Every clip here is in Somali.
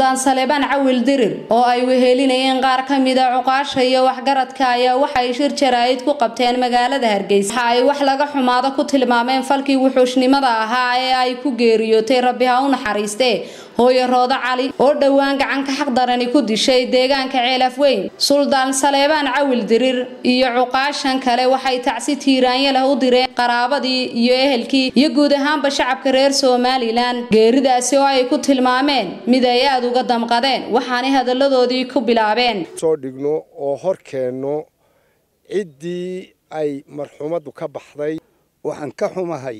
suldaan saleebaan cawil dirir oo ay wehelinayeen qaar ka mida cuqaasha iyo waxgaradka ayaa waxay shir jaraa'id ku qabteen magaalada hargeysa waxa ay wax laga xumaado ku tilmaameen falkii wuxuushnimada ahaa ee ay ku geeriyootay rabbi ha u naxariistee hooyo roodo cali oo dhowaan gacanka xaqdarani ku dishay deegaanka ceelaf weyn suldaan saleebaan cawil dirir iyo cuqaashan kale waxay tacsi tiiraanya leh u direen qaraabadii iyo ehelkii iyo guud ahaanba shacabka reer somalilan geeridaasi oo ay ku tilmaameen mid ay aada uga damqadeen waxaanay hadalladoodii ku bilaabeen soo dhigno oo hor keenno ciddii ay marxumaddu ka baxday waxaan ka xumahay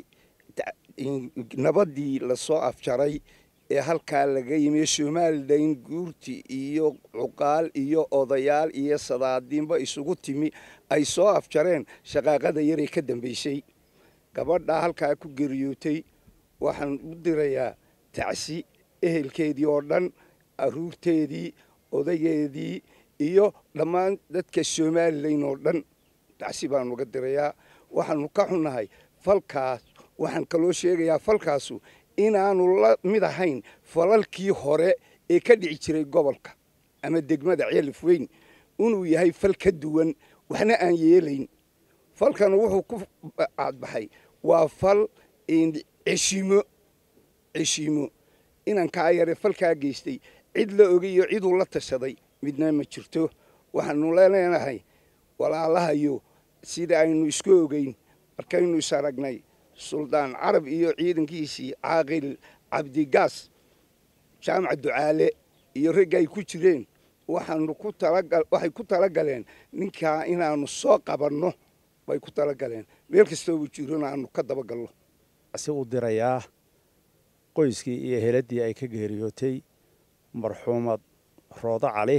nabaddii lasoo afjaray ee halkaa laga yimi somalilan guurti iyo cuqaal iyo odayaal iyo sadaadiinba isugu timi ay soo afjareen shaqaaqada yaray ka dambaysay gabadhaa halkaa ku geriyootay waxaan u dirayaa tacsi ehelkeedii oo dhan aruurteedii odageedii iyo dhammaan dadka somalilan oo dhan tacsi baan uga dirayaa waxaanu ka xunnahay falkaas waxaan kaloo sheegayaa falkaasu inaanu la mid ahayn falalkii hore ee ka dhici jiray gobolka ama degmada ceelif weyn inuu yahay fal ka duwan waxna aan yeelayn falkana wuxuu ku cadbaxay waa fal ceshiimo ceshiimo inankaa yare falkaa geystay cid la ogayo ciduu la tashaday midna ma jirto waxaanu leenahay walaalahayo sida aynu isku ogeyn markaynu is aragnay suldaan carab iyo ciidankiisii caaqil cabdigaas jaamac ducaale iyo ragga ay ku jireen waxaanu ku talawaxay ku talagaleen ninkaa inaanu soo qabanno bay ku talagaleen meel kastoobu jirona aanu ka dabagalno si u dirayaa qoyskii iyo heladdii ay ka geeriyootay marxuumad roodo cali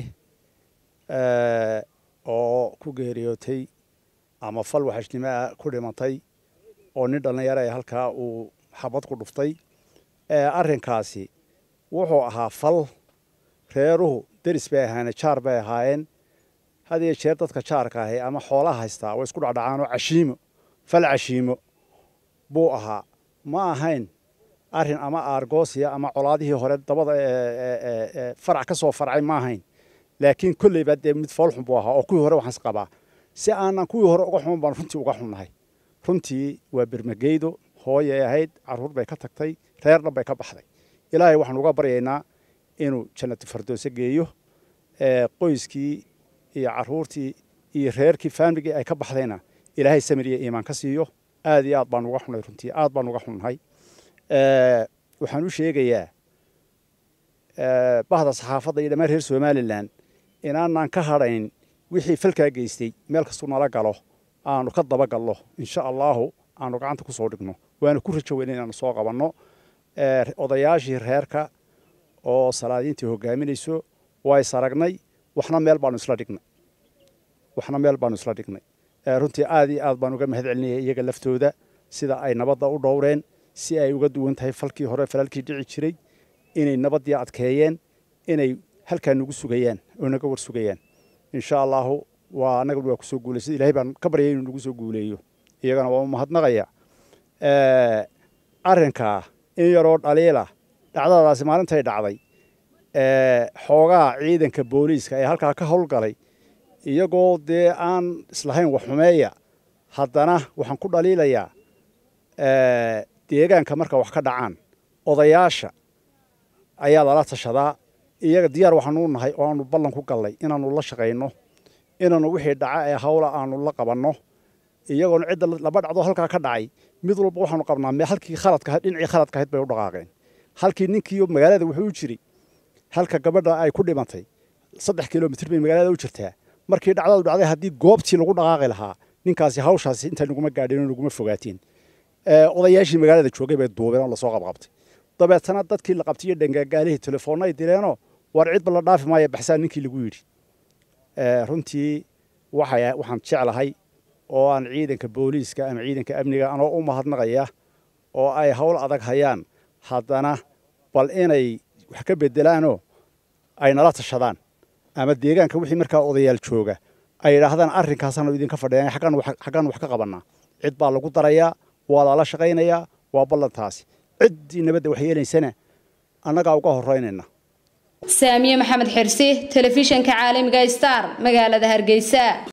oo ku geeriyootay ama fal waxashnimo ah ku dhimatay oo nin dhallinyaro ee halkaa uu xabad ku dhuftay arrinkaasi wuxuu ahaa fal reeruhu deris bay ahaayeen jaar bay ahaayeen had iyo jeer dadka jaarka ahi ama xoolaha haystaa way isku dhacdhacaanoo cashiimo fal cashiimo buu ahaa ma ahayn arrin ama aargoosiya ama colaadihii hore dabada farac ka soo farcay ma ahayn laakiin kolleyba dee mid foolxun buu ahaa oo kuwii hore waxaans qabaa si aanan kuwii hore uga xuman baan runtii uga xunnahay runtii waa bermageydo hooyay ahayd carruur bay ka tagtay reer dhan bay ka baxday ilaahay waxaan uga baryaynaa inuu jannatu fardoose geeyo qoyskii iyo carruurtii iyo reerkii faamligii ay ka baxdayna ilaahay samir iyo iimaan ka siiyo aad iyo aad baan uga xunnay runtii aad baan uga xunnahay waxaan u sheegayaa bahda saxaafadda iyo dhammaan reer somalilan inaanaan ka hadhayn wixii falkaa geystay meel kastuu nala galo aanu ka dabagalno insha allaahu aanu gacanta ku soo dhigno waana ku rajo weyna inaanu soo qabanno odayaashii reerka oo salaadiintii hogaaminayso waa is aragnay waxna meel baanu isla dhignay waxna meel baanu isla dhignay runtii aad iyo aad baan uga mahad celinaya iyaga laftooda sida ay nabadda u dhowreen si ay uga duwan tahay falkii hore falaalkii dhici jiray inay nabaddii adkeeyeen inay halkaa nagu sugayaan oo naga war sugayaan insha allaahu waa annaga waa kusoo guulaysa ilahay baan ka baryay inuu nagu soo guuleeyo iyagana waa u mahadnaqaya arrinkaa in yaroo dhaliila dhacdadaasi maalintay dhacday xoogaa ciidanka booliiska ee halkaa ka howlgalay iyagoo dee aan islahayn wax xumeeya haddana waxaan ku dhaliilayaa deegaanka marka wax ka dhacaan odayaasha ayaa lala tashadaa iyaga diyaar waxaanu nahay oo aanu ballan ku gallay inaanu la shaqayno inaanu wixii dhaca ee hawla aanu la qabanno iyagoona cidda laba dhacdo halkaa ka dhacay mid walba waxaanu qabnaa halkii khaladka dhinacii khaladka ahayd bay u dhaqaaqeen halkii ninkii magaalada wuxuu u jiri halka gabadha ay ku dhimatay saddex kilomitr bay magaalada u jirtaa markii dhacdadu dhacday haddii goobtii lagu dhaqaaqi lahaa ninkaasi hawshaasi inta naguma gaadhin oo naguma fogaatiin odayaashii magaalada joogay bay duubeen oo lasoo qabqabtay dabeetana dadkii la qabtay iyo dhangaagaalihii telefoonna ay direenoo war cidba la dhaafi maaya baxsaan ninkii lagu yidhi runtii waxaan jeclahay oo aan ciidanka booliiska ama ciidanka amniga anoo u mahadnaqaya oo ay hawl adag hayaan haddana bal inay wax ka bedelaanoo ay nala tashadaan ama deegaanka wixii markaa odayaal jooga ay yidhaahdaan arrinkaasaanu idinka fadhiyan xaggaan wax ka qabannaa cid baa lagu darayaa waa lala shaqaynayaa waa ballantaasi ciddii nabadda wax yeelaysana annagaa uga horraynayna saamiye maxamed xirsi telefishanka caalamiga star magaalada hargeysa